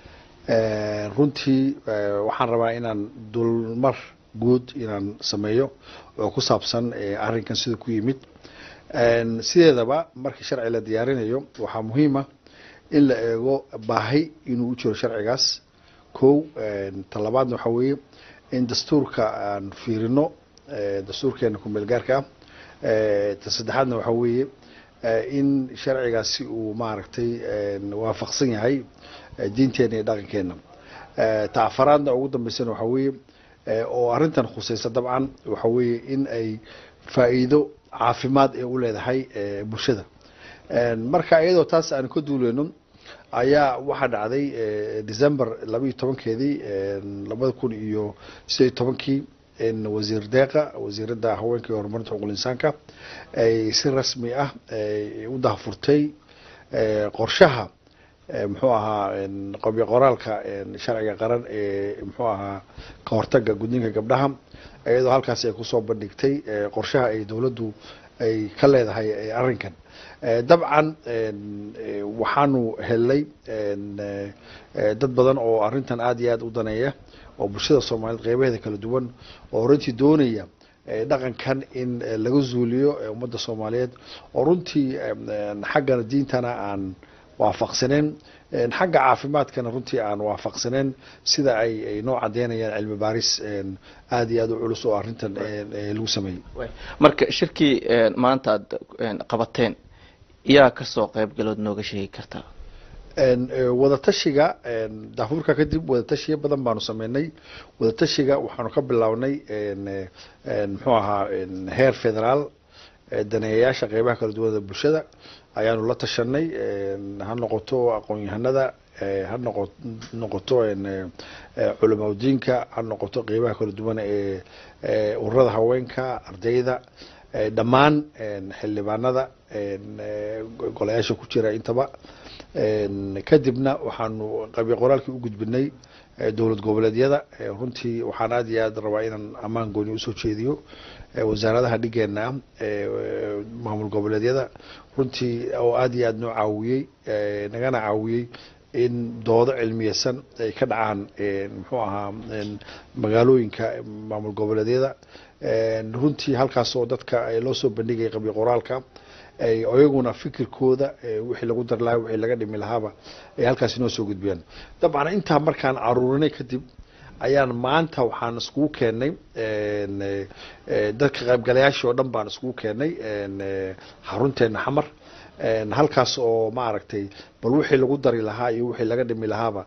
runtii waxaan rabaa inaan dulmar guud inaan sameeyo oo ku saabsan arrinkan sida ku yimid sideedaba markii sharci la diyaarinayo waxaa muhiima in la eego baahi inuu u jiro sharcigaas kow talabaadna waxaa weeye in dastuurka aan fiirino dastuurkeena kumeel gaarka ah ta saddexaadna waxaa weeye in sharcigaasi uu maaragtay waafaqsan yahay diinteena iyo dhaqankeena ta afaraadna ugu dambeysana waxaa weeye oo arrintan khuseysa dabcan waxaa weeye in ay faa'iido caafimaad ee u leedahay bulshada marka iyadoo taas aan ka duuleyno ayaa waxaa dhacday december labaiyo tobankeedii labada kun iyo sideed iyo tobankii wasiir deeqa wasiiradda haweenka iyo horumarinta xuquuqul insaanka ay si rasmi ah u dahfurtay qorshaha muxuu ahaa qabyo qoraalka sharciga qaran ee muxuu ahaa ka hortaga gudniinka gabdhaha iyadoo halkaas ay kusoo bandhigtay qorshaha ay dowladdu ay ka leedahay arrinkan dabcan waxaanu helnay dad badan oo arrintan aada iyo aada u daneeya oo bulshada soomaaliyeed qeybaheeda kala duwan oo runtii doonaya dhaqankan in laga zuuliyo ummadda soomaaliyeed oo runtii xaggana diintana aan waafaqsaneen xagga caafimaadkana runtii aan waafaqsaneen sida ay ay noo cadeynayaan cilmi baaris aada iyo aada u culus oo arrintan lagu sameeyey marka shirkii maanta aad qabateen yaa kasoo qeybgalood nooga sheegi kartaa wadatashiga daafurka kadib wadatashiya badan baanu sameynay wadatashiga waxaanu ka bilownay muxuu ahaa heer federaal daneeyayaasha qeybaha kala duwanada bulshada ayaanu la tashanay ha noqoto aqoon-yahanada ha noqo noqoto culamaudiinka ha noqoto qeybaha kala duwan ee ururada haweenka ardayda dhammaan xildhibaanada golayaasha ku jira intaba kadibna waxaanu qabyo qoraalkii u gudbinay dowlad goboleedyada runtii waxaan aada iyo aada rabaa inaan ammaan gooni usoo jeediyo wasaaradaha dhigeena ah maamul goboleedyada runtii oo aada iyo aada noo caawiyey nagana caawiyey in doodo cilmiyeysan ay ka dhacaan muxuu ahaa magaalooyinka maamul goboleedyada runtii halkaas oo dadka loo soo bandhigaya qabyo qoraalka iyaguna fikirkooda wixii lagu dar lahaa wixii laga dhimi lahaaba ay halkaasi noo soo gudbiyaan dabcan intaa markaan caruurinay kadib ayaan maanta waxaan iskugu keenay dadka qaybgalayaashii oo dhan baan iskugu keenay xarunteena xamar halkaas oo maaragtay bal wixii lagu dari lahaa iyo wixii laga dhimi lahaaba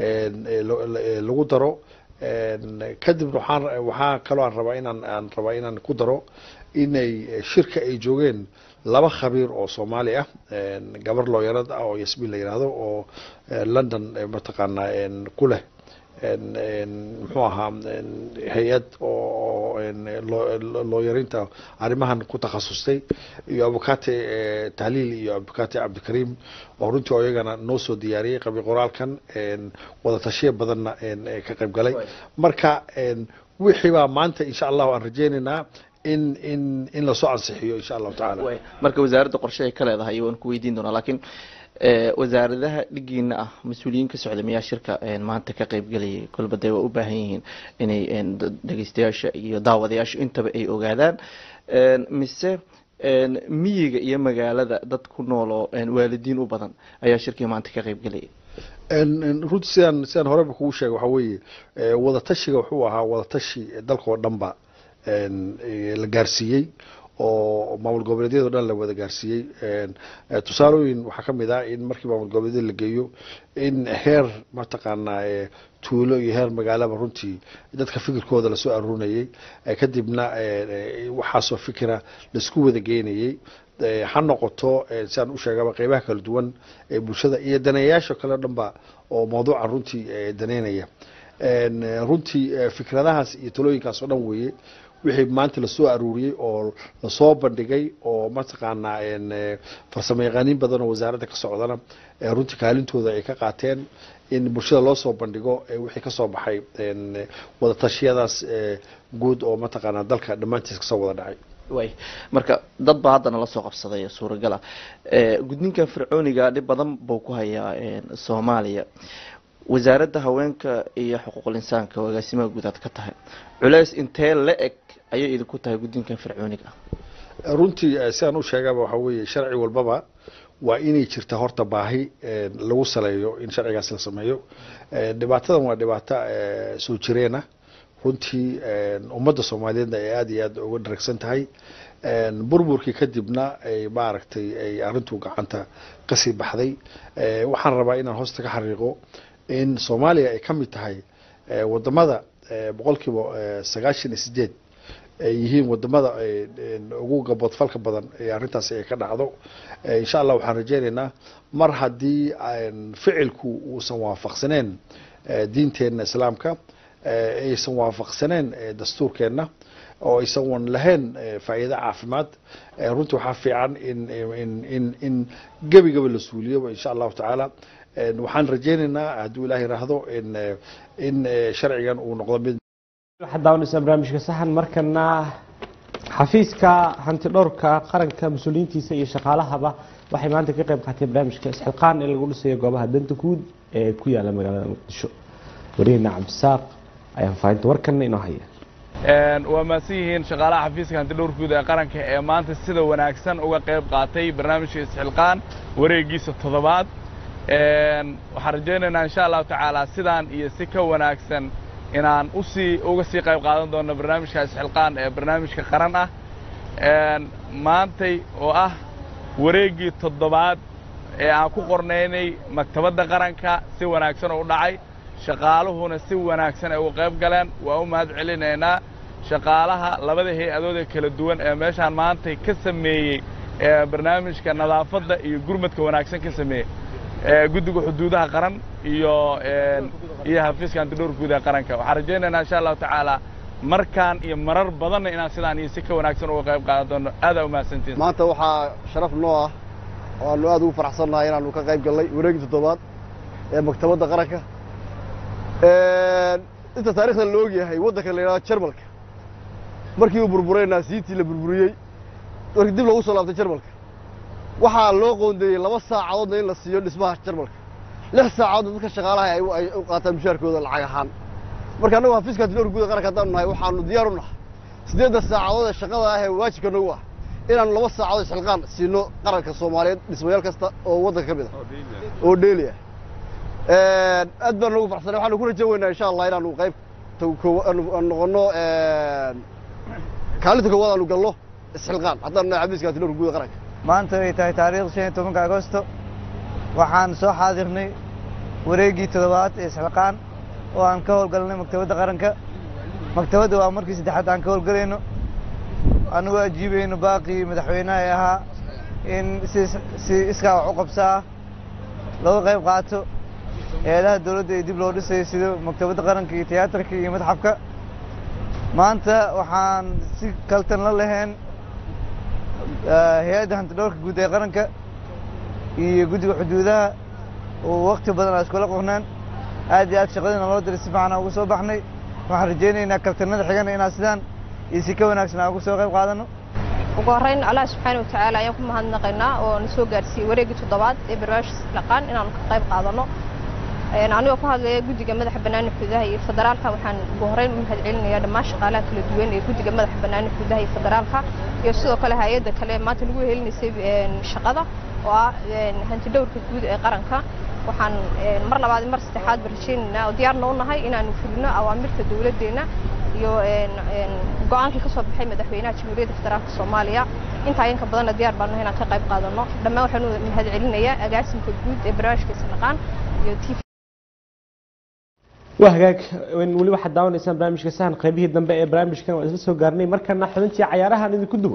lagu daro kadib waxaan waxaa kaloo aan rabaa inaan aan rabaa inaan ku daro inay shirka ay joogeen laba khabiir oo soomaali ah gabar looyarad ah oo yasmiin la yidhaahdo oo london mataqaanaa ku leh muxuu ahaa hay-ad oo looyarinta arrimahan ku takhasustay iyo abukate tahliil iyo abukate cabdikariim oo runtii oo iyagana noo soo diyaariyey qabi qoraalkan wada tashiya badanna ka qayb galay marka wixii baa maanta insha allahu aan rajeynaynaa in in in lasoo ansixiyo insha allahu tacaala marka wasaaradda qorshe ay ka leedahay waan ku weydiin doonaa laakiin wasaaradaha dhigiina ah mas-uuliyiin ka socda miyaa shirka maanta ka qaybgelayay kolba dee waa u baahan yihiin inay dhegeystayaasha iyo daawadayaasha intaba ay ogaadaan mise miyiga iyo magaalada dad ku nool oo waalidiin u badan ayaa shirkii maanta ka qaybgelayay runtii sidaan sidaan horeba kugu sheegay waxaa weeye wadatashiga wuxuu ahaa wadatashi dalka oo dhanba la gaarsiiyey oo maamul goboleedyado dhan la wada gaarsiiyey tusaalooyin waxaa ka mid ah in markii maamul goboleedyada la geeyo in heer mataqaanaa tuulo iyo heer magaalaba runtii dadka fikirkooda lasoo aruurinayey kadibna waxaasoo fikira laisku wada geynayey ha noqoto sidaan u sheegaba qeybaha kala duwan ee bulshada iyo daneeyayaasha kale o dhan ba oo mawduuca runtii daneynaya runtii fikradahaas iyo talooyinkaas oo dhan weeye wixii maanta lasoo aruuriyey oo lasoo bandhigay oo mataqaanaa farsamo yaqaaniin badan oo wasaaradda ka socdana runtii kaalintooda ay ka qaateen in bulshada loo soo bandhigo wixii kasoo baxay wadatashyadaas guud oo mataqaanaa dalka dhammaantiis kasoo wada dhacay way marka dad baa haddana lasoo qabsaday suuragal ah gudninkan fircooniga dhib badan buu ku hayaa soomaaliya wasaaradda haweenka iyo xuquuqul insaanka oo agaasimaha guud aad ka tahay culeys intee la eg ayay idinku tahay gudinkan fircooniga ah runtii sidaan u sheegaba waxaa weeye sharci walbaba waa inay jirta horta baahi lagu saleeyo in sharcigaas la sameeyo dhibaatadan waa dhibaato soo jireena runtii ummadda soomaaliyeedna ay aada iyo aad uga dharagsan tahay burburkii kadibna ay maaragtay ay arrintu gacanta kasii baxday waxaan rabaa inaan hoosta ka xariiqo in soomaaliya ay ka mid tahay wadamada boqolkiiba sagaashan iyo sideed ay yihiin wadamada ugu gaboodfalka badan ee arrintaasi ay ka dhacdo insha allah waxaan rajeynaynaa mar haddii ficilku uusan waafaqsaneen diinteenna islaamka aysan waafaqsaneen dastuurkeenna oo aysan wan lahayn faa'iido caafimaad runtii waxaa fiican in in in in gebigaba la suuliyoba insha allahu tacaala waxaan rajeynaynaa hadduu ilaah yiraahdo in in sharcigan uu noqdo mid waxaad daawanaysaa barnaamijka saxan markana xafiiska hanti dhowrka qaranka mas-uuliyiintiisa iyo shaqaalahaba waxay maanta ka qayb qaatay barnaamijka isxilqaan ee lagu dhisayo goobaha danta guud ee ku yaala magaalada muqdisho wariyahena cabdisaaq ayaa faafahinta warkana inoo haya waa mahadsan yihiin shaqaalaha xafiiska hanti dhowrka guud ee qaranka ee maanta sida wanaagsan uga qayb qaatay barnaamijka isxilqaan wareegiisa toddobaad waxaan rajaynaynaa insha allahu tacaala sidaan iyo si ka wanaagsan inaan usii uga sii qayb qaadan doono barnaamijka isxilqaan ee barnaamijka qaran ah maantay oo ah wareeggii toddobaad ee aan ku qornaynay maktabadda qaranka si wanaagsan oo u dhacay shaqaaluhuna si wanaagsan ay uga qayb galeen waa u mahad celinaynaa shaqaalaha labada hay-adood ee kala duwan ee meeshaan maantay ka sameeyey ee barnaamijka nadaafadda iyo gurmadka wanaagsan ka sameeyey guddiga xuduudaha qaran iyo iyo xafiiska antidhowr guud ee qaranka waxaan rajaynaynaa insha allahu tacaala markaan iyo marar badanna inaan sidaan iyo si ka wanaagsan uga qayb qaadan doono aadaa u mahadsantiin maanta waxaa sharaf noo ah oo aanu aad ugu faraxsannahay inaanu ka qayb gallay wareegii toddobaad ee maktabadda qaranka inta taarikhda la og yahay waddanka la yidhahdo jarmalka markii uu burburay naasiyiintii la burburiyey markii dib loogu soo laabtay jarmalka waxaa loo qoondeeyey laba saacadoodna in la siiyo dhismaha jarmalka lix saacadoodna dadka shaqaalaha ay u qaataan mushaarkooda lacag ahaan marka annagu xafiiska antidhowr guud qaranka haddaanu nahay waxaanu diyaar u nahay siddeedda saacadood ee shaqada ah ee waajibka nagu ah inaanu laba saacadood xilqaan siino qaranka soomaaliyeed dhismayaal kasta oo waddanka ka mid ah oo dheeli ah aad baan noogu farxsanay waxaanu ku rajan weynaa insha allah inaanu qayb noqono kaalinta koowaad aanu galno isxilqaan haddaanu nahay xafiiska antidhowr guud qaranka maanta ay tahay taariikhda shan iyo tobanka agosto waxaan soo xaadirnay wareeggii toddobaad ee isxilqaan oo aan ka howlgalnay maktabadda qaranka maktabadda waa markii saddexaad aan ka howlgalayno anigoo ajiibayno baaqii madaxweynaha ee ahaa in si si iskaa wax u qabsaa looga qayb qaato eedaha dowladda ee dib loo dhisayo sida maktabadda qaranka iyo tiyaatarka iyo madxafka maanta waxaan si kaltan la lahayn hay-adda hantidhowrka guud ee qaranka iyo guddiga xuduudaha oo waqti badan aan iskula qornaan aad iyo aad shaqadiina loo diray si fiican aan uga soo baxnay waxaan rajaynaynaa kaltanada xigana inaan sidaan iyo si ka wanaagsan aan uga soo qayb qaadano ugu horreyn allah subxaana watacaala ayaan ku mahadnaqaynaa oo na soo gaarsiiyey wareeggii toddobaad ee barnaamijka laqaan inaanu ka qayb qaadano anigoo ku hadlaya guddiga madaxa bannaani xuduudaha iyo federaalka waxaan ugu horreyn u mahad celinayaa dhammaan shaqaalaha kala duwan ee guddiga madaxa bannaani xuduudaha iyo federaalka iyo sidoo kale hay-adda kale ee maanta lagu helinaysay shaqada oo ah hantidhowrka guud ee qaranka waxaan mar labaad mar saddexaad ba rajaynaynaa oo diyaarna u nahay inaanu fulino awaamirta dowladdeenna iyo go-aankii ka soo baxay madaxweynaha jamhuuriyadda federaalka soomaaliya intaa inka badanna diyaar baanu nahay inaan ka qayb qaadano dhammaan waxaan u mahad celinayaa agaasimka guud ee barnaamijka sanaqaan iyo t waa hagaag weli waxaad daawanaysaan barnaamijka sahan qaybihii dambe ee barnaamijkan waan isla soo gaarnay markana xubintii cayaarahan idinku duwo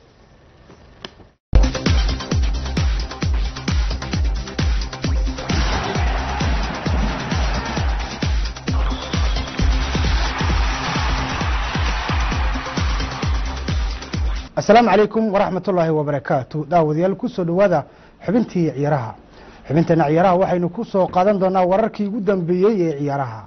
asalaamu calaykum waraxmat ullaahi wabarakaatu daawadayaal kusoo dhowaada xubintii ciyaaraha xubinteena ciyaaraha waxaynu ku soo qaadan doonaa wararkii ugu dambeeyey ee ciyaaraha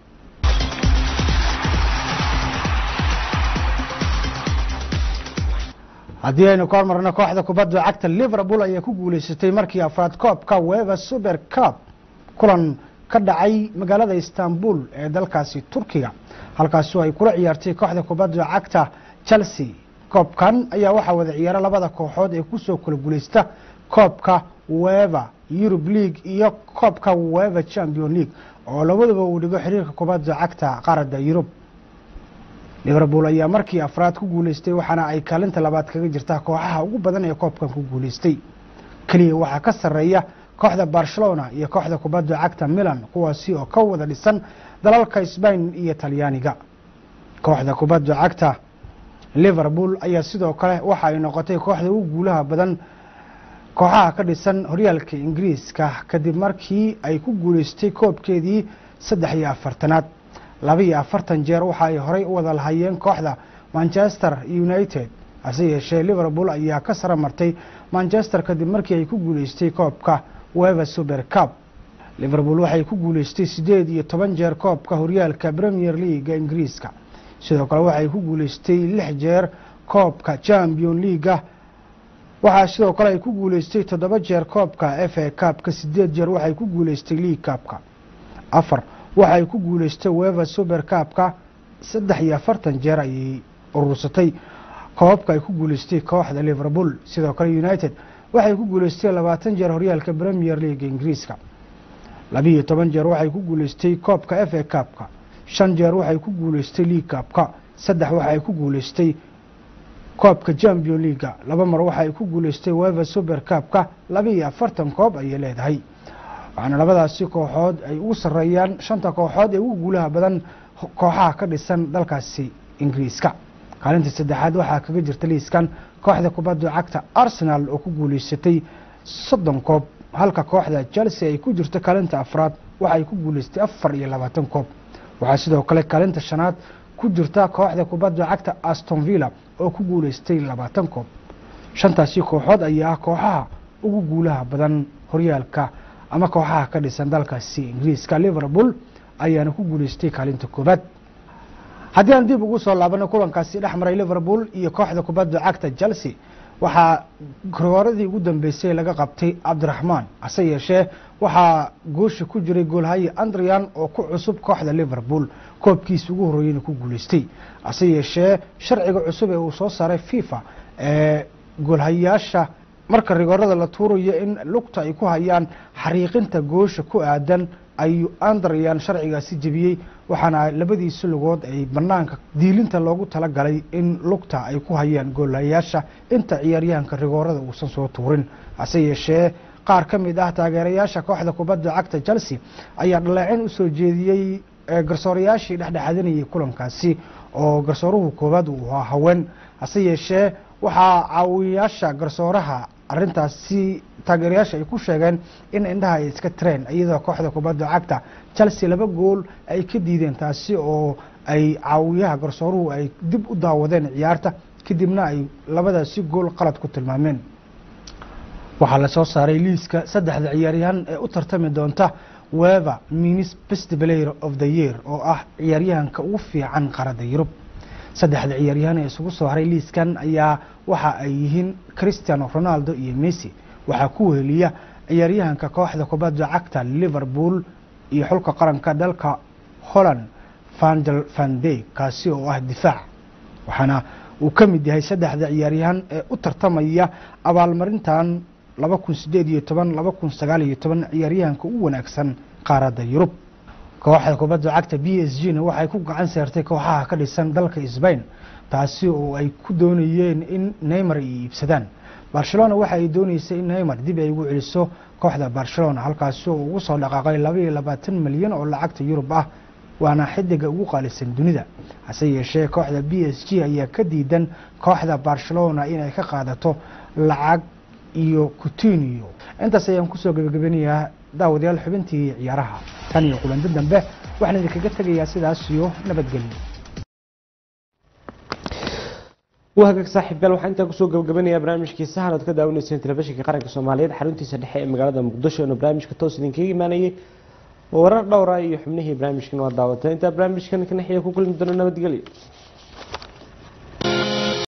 haddii aynu ka hormarno kooxda kubadda cagta liverpool ayaa ku guuleysatay markii afraad koobka weva super cup kulan ka dhacay magaalada istanbul ee dalkaasi turkiga halkaasoo ay kula ciyaartay kooxda kubadda cagta chelsea koobkan ayaa waxaa wada ciyaara labada kooxood ee kusoo kala guuleysta koobka weva eurub league iyo koobka weva champion league oo labadaba uu dhigo xiriirka kubadda cagta qaaradda yurub liverpool ayaa markii afraad ku guuleystay waxaana ay kaalinta labaad kaga jirtaa kooxaha ugu badan ee koobkan ku guuleystay keliya waxaa ka sarreeya kooxda barcelona iyo kooxda kubadda cagta milan kuwaasi oo ka wada dhisan dalalka sbain iyo talyaaniga kooxda kubadda cagta liverpool ayaa sidoo kale waxa ay noqotay kooxda ugu guulaha badan kooxaha ka dhisan horyaalka ingiriiska kadib markii ay ku guuleystay koobkeedii saddex iyo afartanaad laba iyo afartan jeer waxa ay horey u wada lahayeen kooxda manchester united hase yeeshee liverpool ayaa ka sara martay manchester kadib markii ay ku guuleystay koobka weva super cup liverpool waxay ku guuleystay siddeed iyo toban jeer koobka horyaalka premier leaga ingiriiska sidoo kale waxay ku guuleystay lix jeer koobka champion leaga waxaa sidoo kale ay ku guuleystay toddoba jeer koobka f a cupka sideed jeer waxay ku guuleystay league cupka afar waxay ku guuleystay weva super cupka saddex iyo afartan jeer ayay urursatay koobka ay ku guuleystay kooxda liverpool sidoo kale united waxay ku guuleystay labaatan jeer horyaalka premier leaga ingiriiska labiiyo toban jeer waxay ku guuleystay koobka f a cupka shan jeer waxay ku guuleystay league cupka saddex waxay ku guuleystay koobka champion leaga laba mar waxay ku guuleystay weva super cupka laba iyo afartan koob ayay leedahay waxaana labadaasi kooxood ay ugu sarreeyaan shanta kooxood ee ugu guulaha badan kooxaha ka dhisan dalkaasi ingiriiska kaalinta saddexaad waxaa kaga jirta liiskan kooxda kubadda cagta arsenal oo ku guuleysatay soddon koob halka kooxda chelsea ay ku jirto kaalinta afraad waxay ku guuleystay afar iyo labaatan koob waxaa sidoo kale kaalinta shanaad ku jirta kooxda kubadda cagta aston villa oo ku guuleystay labaatan koob shantaasi kooxood ayaa ah kooxaha ugu guulaha badan horyaalka ama kooxaha ka dhisan dalkaasi ingiriiska liverpool ayaana ku guuleystay kaalinta koobaad haddii aan dib ugu soo laabano kulankaasi dhex maray liverpool iyo kooxda kubadda cagta chelsea waxaa rooradii ugu dambeysay laga qabtay cabdiraxmaan hase yeeshee waxaa goosha ku jiray goolhaye andrian oo ku cusub kooxda liverpool koobkiisa ugu horreeyeyna ku guuleystay hase yeeshee sharciga cusub ee uu soo saaray fifa ee goolhayaasha marka rigoorada la tuurayo in lugta ay ku hayaan xariiqinta goosha ku aadan ayuu andrian sharcigaasi jebiyey waxaana labadiisi lugood ay banaanka diilinta loogu talagalay in lugta ay ku hayaan goolayaasha inta ciyaaryahanka rigoorada uusan soo tuurin hase yeeshee qaar ka mid ah taageerayaasha kooxda kubadda cagta chelsea ayaa dhaleecin usoo jeediyey ee garsoorayaashii dhexdhexaadinayay kulankaasi oo garsooruhu koowaad uu ahaa haween hase yeeshee waxaa caawiyaasha garsooraha arrintaasi taageerayaasha ay ku sheegeen in indhaha ay iska tireen iyadoo kooxda kubadda cagta chelsea laba gool ay ka diideen taasi oo ay caawiyaha garsooruhu ay dib u daawadeen ciyaarta kadibna ay labadaasi gool qalad ku tilmaameen waxaa la soo saaray liiska saddexda ciyaaryahan ee u tartami doonta weva minis best player of the year oo ah ciyaaryahanka ugu fiican qaarada yurub saddexda ciyaaryahan ee isugu soo haray liiskan ayaa waxa ay yihiin cristiano ronaldo iyo messi waxaa ku weheliya ciyaaryahanka kooxda kubadda cagta liverpool iyo xulka qaranka dalka holland vandel vande kaasi oo ah difaac waxaana uu ka mid yahay saddexda ciyaaryahan ee u tartamaya abaalmarintan laba kun sideed iyo toban laba kun sagaal iyo toban ciyaaryahanka u wanaagsan qaaradda yurub kooxda kubadda cagta b s g na waxay ku gacan seertay kooxaha ka dhisan dalka sbain taasi oo ay ku doonayeen in neymar ay iibsadaan barcelona waxa ay dooneysay in neymar dib ay ugu celiso kooxda barcelona halkaasi oo ugu soo dhaqaaqay laba iyo labaatan milyan oo lacagta yurub ah waana xidiga ugu qaalisan dunida hase yeeshee kooxda b s g ayaa ka diidan kooxda barcelona inay ka qaadato lacag iyo coutinio intaas ayaan kusoo gebagabanayaa daawadayaal xubintii ciyaaraha tan iyo kulanti dambe waxaan idinkaga tegayaa sidaas iyo nabadgelyo wahagaag saaxiibyaal waxaan intaa kusoo gabagabanayaa barnaamijkii sahan ood ka daawanayseen telefishinka qaranka soomaaliyeed xaruntiisa dhexe ee magaalada muqdisho inuu barnaamijka toos idinkaga imaanayay warar dhowra iyo xubnihii barnaamijkan waa daawatay intaa barnaamijkan kanaxiya ku kulmi doono nabadgelyo